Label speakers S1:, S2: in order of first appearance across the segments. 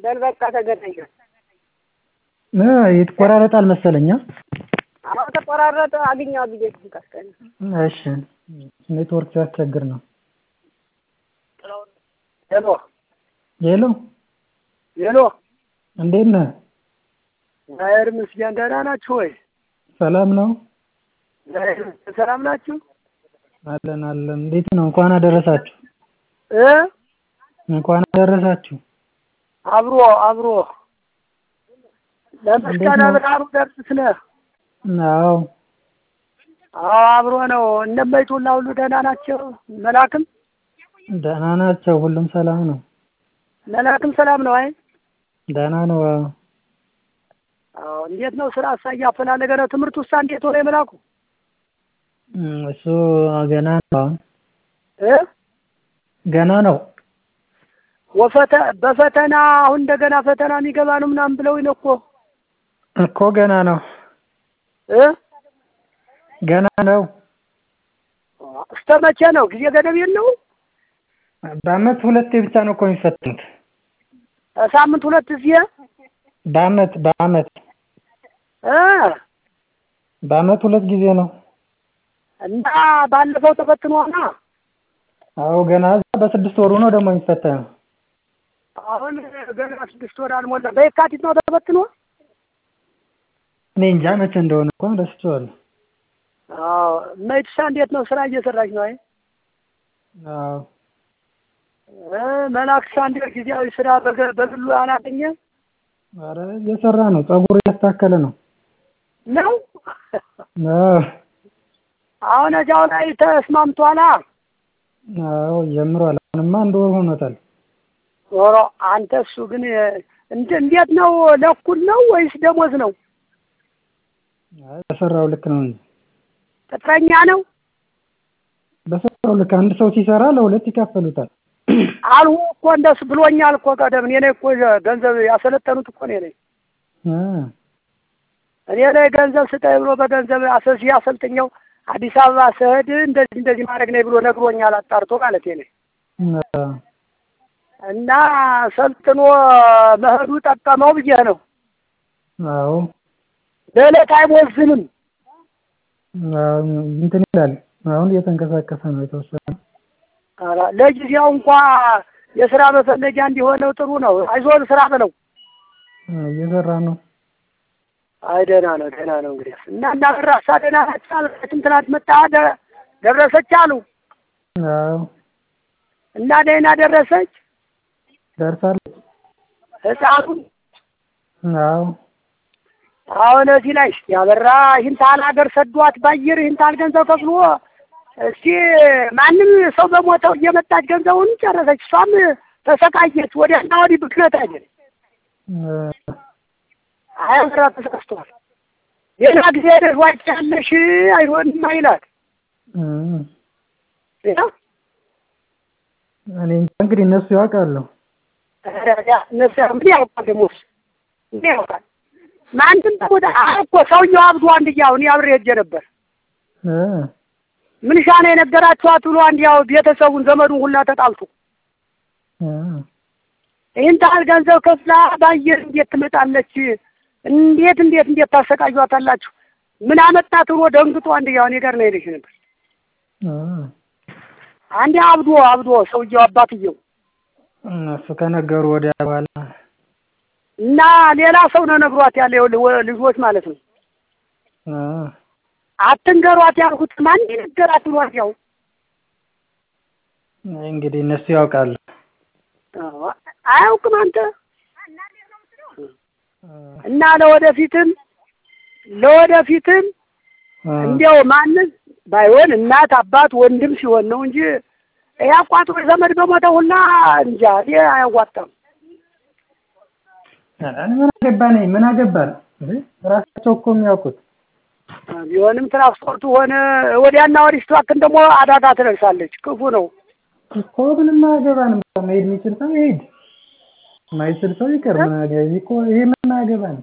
S1: በል በቃ ተገናኘን።
S2: እ ይቆራረጣል መሰለኝ።
S1: አዎ ተቆራረጠ። አግኘዋት ብዬ ስንቀስቀኝ
S2: እሺ ኔትወርክ ሲያስቸግር ነው።
S1: ሄሎ
S2: ሄሎ
S1: ሄሎ፣
S2: እንዴት ነህ?
S1: እግዚአብሔር ይመስገን። ደህና ናችሁ ወይ?
S2: ሰላም ነው?
S1: እግዚአብሔር ይመስገን። ሰላም ናችሁ?
S2: አለን አለን። እንዴት ነው? እንኳን አደረሳችሁ።
S1: እ
S2: እንኳን አደረሳችሁ።
S1: አብሮ አብሮ ለመስቀለ ብርሃኑ ደርስ ነህ?
S2: አዎ
S1: አዎ አብሮ ነው። እነመይቱላ ሁሉ ደህና ናቸው? መላክም
S2: ደህና ናቸው። ሁሉም ሰላም ነው።
S1: መላክም ሰላም ነው? አይ
S2: ደህና ነው። አዎ
S1: አዎ። እንዴት ነው ስራ እሳ እያፈላለገ ነው? ትምህርት ውሳ እንዴት ሆነ የመላኩ?
S2: እም፣ እሱ ገና ነው። አሁን
S1: እ
S2: ገና ነው።
S1: ወፈተ በፈተና አሁን እንደገና ፈተና የሚገባ ነው ምናምን ብለው ነው እኮ
S2: እኮ ገና ነው።
S1: እ
S2: ገና ነው።
S1: እስከ መቼ ነው? ጊዜ ገደብ የለው?
S2: በአመት ሁለቴ ብቻ ነው እኮ የሚፈተኑት።
S1: ሳምንት ሁለት ጊዜ
S2: በአመት በአመት
S1: እ
S2: በአመት ሁለት ጊዜ ነው።
S1: እና ባለፈው ተፈትኗና
S2: አዎ ገና እዛ በስድስት ወሩ ነው ደግሞ የሚፈተነው።
S1: አሁን ገና ስድስት ወር አልሞላ። በየካቲት ነው ተፈትኖ።
S2: እኔ እንጃ መቼ እንደሆነ እኮ ረስቼዋለሁ።
S1: አዎ መይትሳ እንዴት ነው? ስራ እየሰራች ነው? አይ
S2: አዎ
S1: እ መላክሳ እንዴት ጊዜያዊ ስራ በገ- በግሉ አላገኘ
S2: ኧረ እየሰራ ነው። ፀጉር እያስተካከለ ነው።
S1: ነው?
S2: አዎ
S1: አሁን እዚያው ላይ ተስማምቷላ።
S2: አዎ ጀምሯል። አሁንማ አንድ ወር ሆኖታል።
S1: ዞሮ አንተ እሱ ግን እንደ እንዴት ነው? ለእኩል ነው ወይስ ደሞዝ ነው?
S2: አይ በሰራው ልክ ነው እንጂ
S1: ቅጥረኛ ነው
S2: በሰራው ልክ አንድ ሰው ሲሰራ ለሁለት ይካፈሉታል።
S1: አልሁ እኮ እንደሱ ብሎኛል እኮ ቀደም። እኔ ነኝ እኮ ገንዘብ ያሰለጠኑት እኮ እኔ ነኝ።
S2: እ
S1: እኔ ላይ ገንዘብ ስጠኝ ብሎ በገንዘብ አሰሲ አሰልጥኛው አዲስ አበባ ስሄድ እንደዚህ እንደዚህ ማድረግ ነኝ ብሎ ነግሮኛል። አጣርቶ ማለት ነኝ
S2: አዎ
S1: እና ሰልጥኖ መሄዱ ጠቀመው ብዬ ነው።
S2: አዎ
S1: ለዕለት አይቦዝንም።
S2: አዎ እንትን ይላል። አሁን እየተንቀሳቀሰ ነው የተወሰነ።
S1: ኧረ ለጊዜው እንኳ የስራ መፈለጊያ እንዲሆነው ጥሩ ነው። አይዞህ ስራ በለው።
S2: እየሰራ ነው።
S1: አይ ደህና ነው ደህና ነው። እንግዲህ እና እናበራሳ ደህና ናቸው አልበትም። ትናንት መጣ ደ- ደረሰች አሉ
S2: አዎ
S1: እና ደህና ደረሰች
S2: ደርሳለች።
S1: ህፃኑ
S2: አዎ
S1: አሁን እዚህ ላይ ያበራ ይህን ታህል ሀገር ሰዷት ባየር ይህን ታህል ገንዘብ ከፍሎ እስቲ ማንም ሰው በሞተው እየመጣች ገንዘቡን ጨረሰች። እሷም ተሰቃየች። ወዲያና ወዲህ ብክነት አይደል
S2: እ
S1: አያበራ ተሳስቷል። ሌላ ጊዜ ደርዋጭ ያለሽ አይሆንም አይላት
S2: እ
S1: ሌላ
S2: እኔ እንጃ እንግዲህ እነሱ ያውቃሉ።
S1: እነሱ ምን ያውቃል ደግሞ እሱ ምን ያውቃል? ማንም ወደ እኮ ሰውየው አብዶ አንድያው እኔ አብሬ ሄጄ ነበር።
S2: እ
S1: ምን ሻነ የነገራችኋት ብሎ አንድያው ቤተሰቡን ዘመዱን ሁላ ተጣልቶ
S2: እ
S1: ይህን ታህል ገንዘብ ከፍላ ባየር እንዴት ትመጣለች? እንዴት እንዴት እንዴት ታሰቃዩታላችሁ? ምን አመጣት ብሎ ደንግጦ አንድያው እኔ ጋር ነው ሄደሽ ነበር።
S2: እ
S1: አንዴ አብዶ አብዶ ሰውየው አባትየው
S2: እነሱ ከነገሩ ወዲያ በኋላ
S1: እና ሌላ ሰው ነው ነግሯት ያለ ይኸውልህ ወ- ልጆች ማለት ነው።
S2: እ
S1: አትንገሯት ያልኩት ማን ነገራት ብሏት ያው
S2: እንግዲህ እነሱ ያውቃሉ።
S1: አዎ፣ አያውቅም አንተ
S2: እ
S1: እና ለወደፊትም ለወደፊትም
S2: እ
S1: እንዲያው ማንም ባይሆን እናት አባት ወንድም ሲሆን ነው እንጂ ይሄ አቋጥሮ ዘመድ በሞተ ሁላ እንጃ እኔ አያዋጣም።
S2: ኧረ እኔ ምን አገባኝ ምን አገባን እንዴ? ራሳቸው እኮ የሚያውቁት
S1: ቢሆንም ትራንስፖርቱ ሆነ ወዲያና ወዲህ ስትባክን ደግሞ አደጋ ትደርሳለች። ክፉ ነው።
S2: እኮ ምንም አያገባንም። መሄድ የሚችል ሰው ይሄድ፣ የማይችል ሰው ይቀር። ምን አገባ እኮ ይሄ ምን አያገባንም።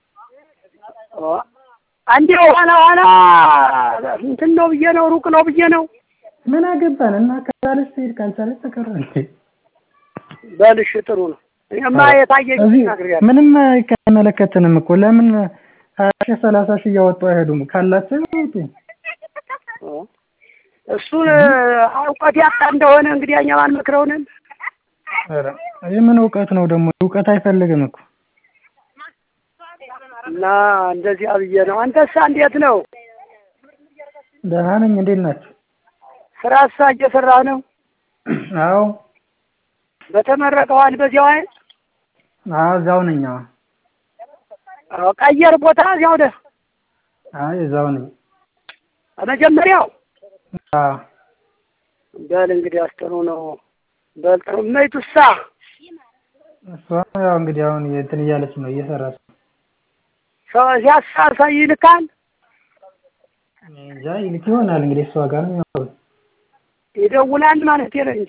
S1: እንዲያው ኋላ ኋላ እንትን ነው ብዬ ነው ሩቅ ነው ብዬ ነው
S2: ምን አገባን እና ከቻለች ትሄድ ካልቻለች ተቀረ እንዴ?
S1: በልሽ ጥሩ ነው። እኔማ የታየኝ
S2: እዚህ
S1: ነግሬያለሁ።
S2: ምንም አይመለከትንም እኮ ለምን ሀያ ሺህ ሰላሳ ሺህ እያወጡ አይሄዱም? ካላቸው ያወጡ።
S1: እሱን እውቀት ያጣ እንደሆነ እንግዲህ እኛ ባንመክረውንም
S2: ኧረ ይህ ምን እውቀት ነው ደግሞ? እውቀት አይፈልግም እኮ
S1: እና እንደዚያ ብዬ ነው። አንተሳ እንዴት ነው?
S2: ደህና ነኝ። እንዴት ናቸው?
S1: ስራሳ እየሰራህ ነው?
S2: አዎ
S1: በተመረቀዋል በዚያው አይደል?
S2: አዎ እዛው ነኝ። አዎ
S1: አዎ፣ ቀየር ቦታ እዚያው ነህ?
S2: አይ እዛው ነኝ።
S1: መጀመሪያው
S2: አዎ
S1: በል እንግዲህ አስተሩ ነው። በል ጥሩ እመይቱሳ
S2: እሷ ያው እንግዲህ አሁን እንትን እያለች ነው እየሰራች ነው።
S1: ሰው ሲያሳሳ ይልካል
S2: እኔ እንጃ ይልክ ይሆናል እንግዲህ እሷ ጋር ነው የሚያወሩት።
S1: ይደውላል ማለት ነው እንጂ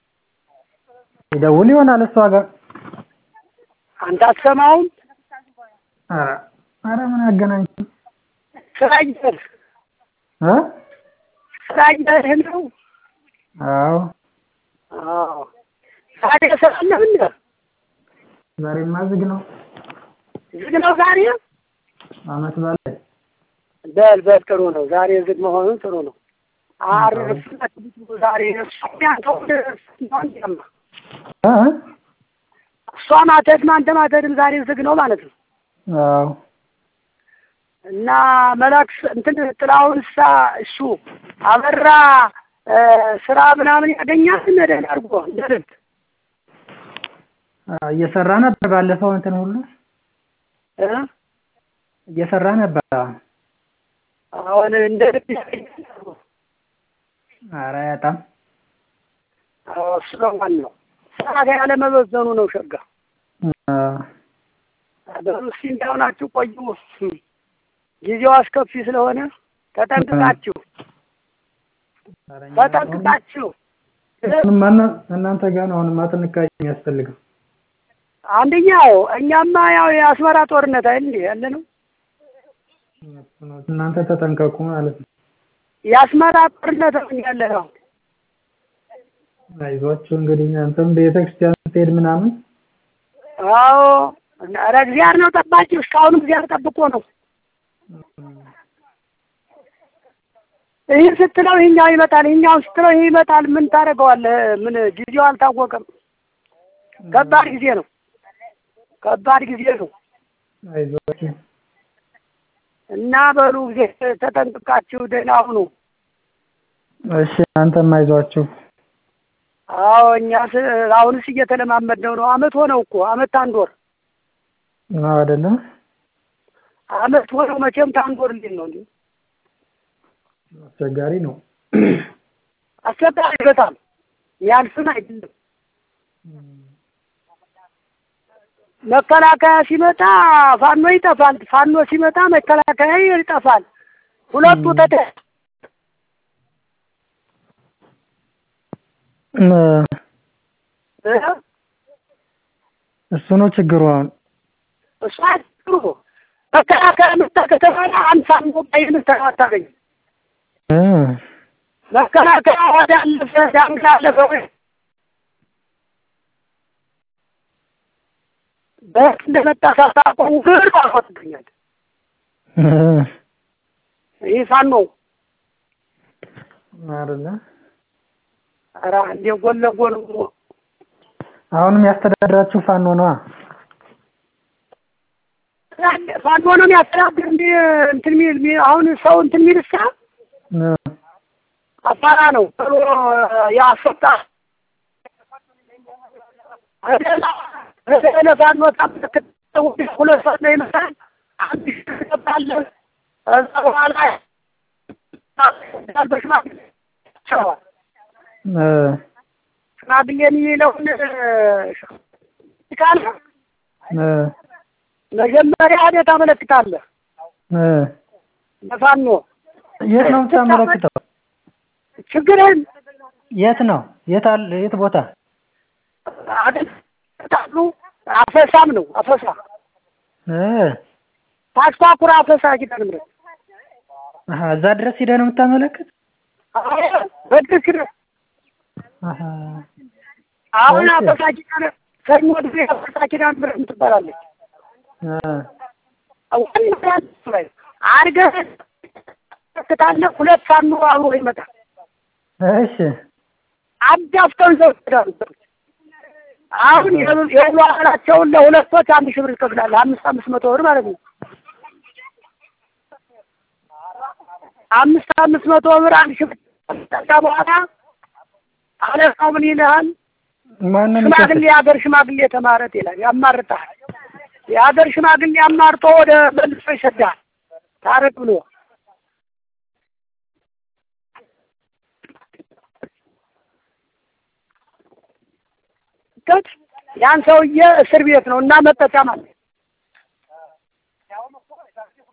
S2: ይደውል ይሆናል እሷ ጋር።
S1: አንተ አትሰማውም?
S2: ኧረ ኧረ ምን አገናኝ
S1: ስራ እየሄድህ
S2: እ
S1: ስራ እየሄድህ ነው?
S2: አዎ
S1: አዎ ዛሬ ስራ አለህ እንደ
S2: ዛሬማ ዝግ ነው።
S1: ዝግ ነው ዛሬ?
S2: አመት በዓል ላይ
S1: በል በል ጥሩ ነው። ዛሬ ዝግ መሆኑን ጥሩ ነው። አርፍ ዛሬ እሷ ያንተው አንተማ
S2: እ
S1: እሷ ማተድም አንተ ማተድም ዛሬ ዝግ ነው ማለት ነው።
S2: አዎ
S1: እና መላክስ እንትን ጥላሁንሳ እሱ አበራ እ ስራ ምናምን ያገኛል መደን አድርጎ እንደ ልብ
S2: አዎ፣ እየሰራ ነበር ባለፈው እንትን ሁሉ
S1: እ
S2: እየሰራ ነበር።
S1: አሁን እንደ ልብ ያገኛል አድርጎ
S2: ኧረ አያጣም።
S1: አዎ እሱ ነው ዋናው። ስራ ጋር ያለመበዘኑ ነው ሸጋ።
S2: አዎ
S1: በሉ እስኪ እንዳሆናችሁ ቆዩ። ጊዜው አስከፊ ስለሆነ ተጠንቅቃችሁ
S2: ኧረ እኛ
S1: ተጠንቅቃችሁ
S2: አሁንማ እና- እናንተ ጋር ነው አሁንማ ጥንቃቄ የሚያስፈልገው።
S1: አንደኛው እኛማ ያው የአስመራ ጦርነት አይደል እንዴ ያለ ነው።
S2: እናንተ ተጠንቀቁ ማለት ነው።
S1: የአስመራ ጦርነት ነው ያለ ነው።
S2: አይዟችሁ እንግዲህ አንተም ቤተክርስቲያን ስትሄድ ምናምን
S1: አዎ ኧረ እግዚአብሔር ነው ጠባቂ። እስካሁንም እግዚአብሔር ጠብቆ ነው። ይህ ስትለው ይሄኛው ይመጣል፣ ይሄኛው ስትለው ይሄ ይመጣል። ምን ታደርገዋለህ? ምን ጊዜው አልታወቀም። ከባድ ጊዜ ነው። ከባድ ጊዜ ነው
S2: አይዟችሁ
S1: እና በሉ ጊዜ ተጠንቅቃችሁ ደህና ሁኑ።
S2: እሺ አንተም አይዟችሁ።
S1: አዎ እኛስ አሁንስ እየተለማመድነው ነው። አመት ሆነው እኮ አመት ታንድ ወር
S2: ነው አይደለም?
S1: አመት ሆነው መቼም ታንድ ወር እንዴት ነው እንዴ?
S2: አስቸጋሪ ነው።
S1: አስቸጋሪ በጣም ያልፍን አይደለም። መከላከያ ሲመጣ ፋኖ ይጠፋል፣ ፋኖ ሲመጣ መከላከያ ይጠፋል። ሁለቱ ተደ
S2: እ
S1: እ
S2: እሱ ነው ችግሩ አሁን።
S1: እሱ አጥሩ መከላከያ መጣ ከተባለ አንድ ፋኖ ባይን አታገኝም።
S2: እ
S1: መከላከያ ወደ አለፈ ዳንግላ አለፈ ወይ በት እንደመጣ ሳታውቀው ግር አልወጥብኛል።
S2: እ
S1: ይህ ፋኖ
S2: አይደለ?
S1: ኧረ እንደ ጎን ለጎን
S2: አሁንም ያስተዳድራችሁ ፋኖ ነዋ።
S1: ፋኖ ነው የሚያስተዳድር እንደ እንትን ሚል ሚል አሁን ሰው እንትን ሚል ሳ
S2: እ
S1: አፋራ ነው ቶሎ ያስወጣ ፋኖ ታመለክት ሁለት ሰዓት ነው ይመጣል። አንድ ሺህ ትገባለህ። ከዛ በኋላ በሽማግሌ ይቸዋል።
S2: እ
S1: ሽማግሌ የሚለውን ካለ
S2: እ
S1: መጀመሪያ ሄደህ ታመለክታለህ
S2: እ
S1: ለፋኖ
S2: የት ነው የምታመለክተው?
S1: ችግርህን
S2: የት ነው? የት አለ? የት ቦታ?
S1: አደሉ አፈሳም ነው አፈሳ
S2: እ
S1: ታስኳኩራ አፈሳ ኪዳነ ምሕረት
S2: አሀ እዛ ድረስ ሂደህ ነው የምታመለክት?
S1: በትክክል
S2: አሀ
S1: አሁን
S2: እሺ።
S1: አፈሳ ኪዳነ ሰኞ ጊዜ ያፈርሳ ኪዳን ምሕረት ትባላለች።
S2: አ
S1: ዋና ላይ አድርገህ ትታለህ። ሁለት ፋኖ አብሮ ይመጣል።
S2: እሺ
S1: አዳፍተው ይዘው ይሄዳሉ። አሁን የሁሉ አካላቸውን ለሁለቶች አንድ ሺህ ብር ትከፍላለህ። አምስት አምስት መቶ ብር ማለት ነው። አምስት አምስት መቶ ብር አንድ ሺህ ብር ከዛ በኋላ አለቃው ምን ይልሃል?
S2: ማንም
S1: ሽማግሌ የሀገር ሽማግሌ ተማረት ይላል። ያማርጣል። የሀገር ሽማግሌ አማርጦ ወደ መልሶ ይሰዳል። ታረቅ ብሎ ያን ሰውዬ እስር ቤት ነው እና መጠጫ ማለት